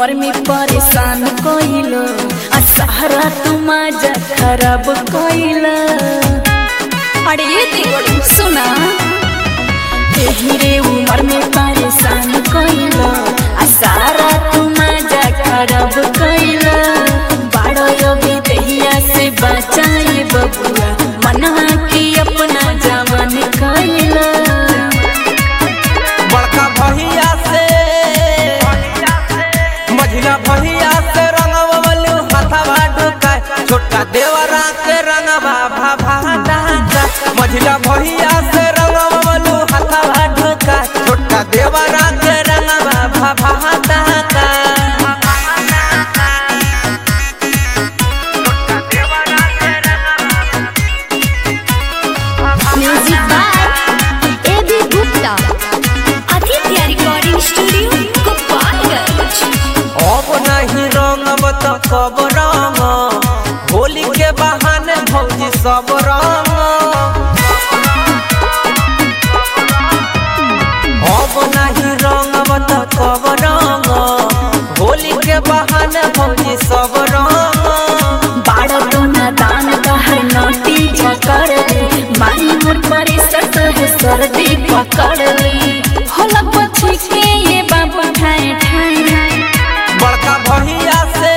उम्र में परेशान कइलो आ सहारा तू मजा खराब कइला अरे ये देखो सुना एही रे उम्र में परेशान कइलो आ सहारा तू मजा खराब कइला बाड़ो योगी दहिया से बचाई बबुआ मनवा के अपना जवान कइला बड़का भैया से मझिला भैया से रंगवलू हाथवा ढुकाय छोटका देवरा के रंगवा भाभा डाका मझिला भैया से रंगवलू हाथवा ढुकाय छोटका देवरा के रंगवा भाभा डाका music by A B Gupta Aditya recording studio Gopalganj अब नहीं रंगब तो कब रंग होली के बहाने भौजी सब रंग अब नहीं रंगब तो कब रंग होली के बहाने भौजी सब रंग बाड़ा टोना दान कहर नोटी झकड़ ली मारी मोर परे सट है सर्दी पकड़ ली होलक बची के ये बाबा ठाए ठाए बड़का भैया से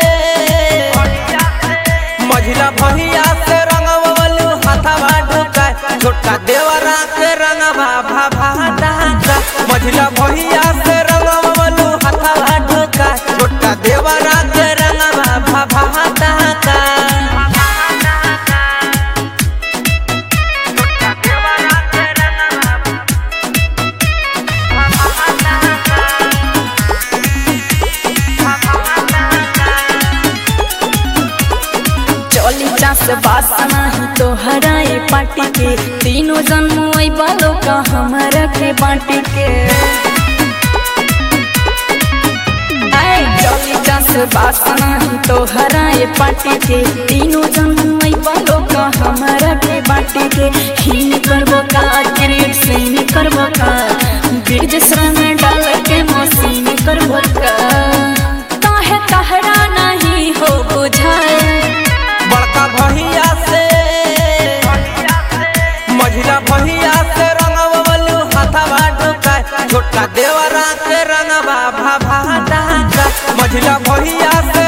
मझिला भैया से रंगवलू हाथवा ढुकाय छोटका देवरा के रंगवा भाभा डाका मझिला भैया से रंगवलू हाथवा ढुकाय छोटका देवरा के रंगवा भाभा डाका चली चास बासना ही तो हराए पाटी के तीनों जन्म आई बालों का हमारा के बाटी के आए चली चास बासना ही तो हराए पाटी के तीनों जन्म आई बालों का हमारा के बाटी के हीन करबो का क्रिएट सीन करबो का बीज श्रम डाल के मसीन करबो का काहे कहरा नहीं हो बुझाए बड़का भैया से मझिला भैया से रंगवलू हाथवा ढुकाय छोटका देवरा के रंगवा भाभा डाका मझिला भैया से